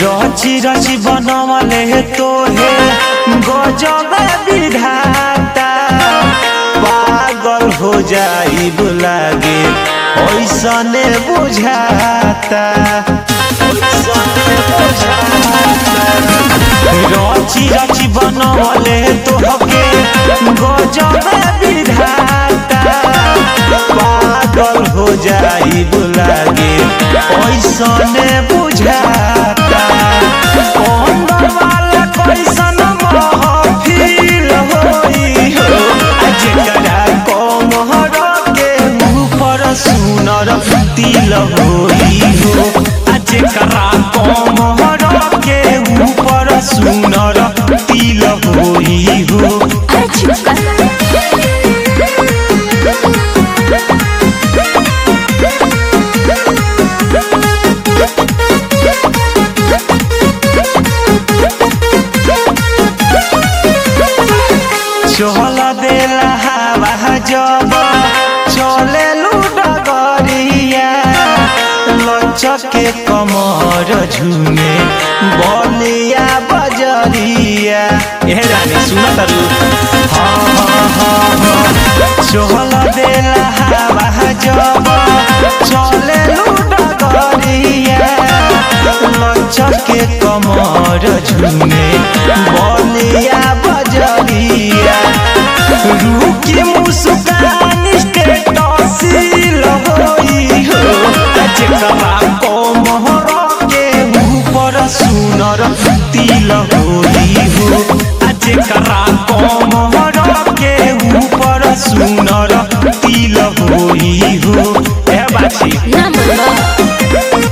रची रची बनवले तोहे गजब विधाता पागल हो जाई लागे ऐसने बुझाता ऐसने बुझाता रची रची बनवले तोहके गजब विधाता पागल हो जाई लागे ऐसने बुझाता अंदर वाला कैसन महफिल होई हो आ जेकरा कमहर के ऊपर सुनर तिल होई हो आ जेकरा कमहर के ऊपर सुनर तिल होई हो अरे चुप कर चहल देला हवा जब चले लुडगरिया लचके कमर झुमे बलिया बजरिया ए रानी सुन तारू हाँ हाँ हाँ हाँ चहल देला हवा जब चले लुडगरिया लचके कमर झुमे बलिया बजरिया रुकी मुस्कान स्टेटसिल होई हो जेकरा कमर के ऊपर सुनर तिल होई हो आ जेकरा कमर के ऊपर सुनर तिल होई हो ए बाची ना बोलो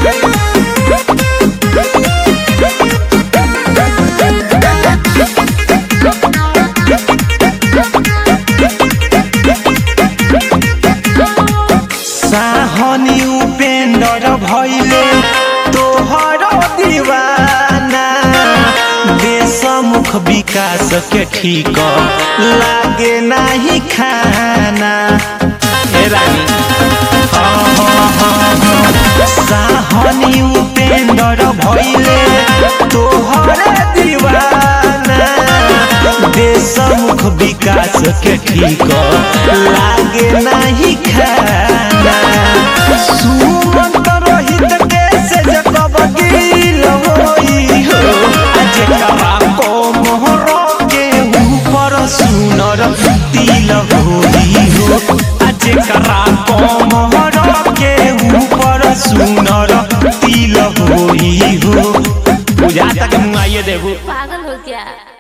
साहनी उपेंद्र भैले तोहर दीवाना देशमुख विकास के ठीक लागे नाही खाना ए रानी हाँ, हाँ, हाँ, हाँ। साहनी उपेंद्र भैले तोहर दीवाना देशमुख विकास के ठीक लागे नाही खाना सुमंत रोहित के से जकब गिल होई हो आ जेकरा कोमहर के ऊपर सुनर तिल होई हो आ जेकरा कोमहर के ऊपर सुनर तिल होई हो बुझा तक मुआइए देबू पागल हो क्या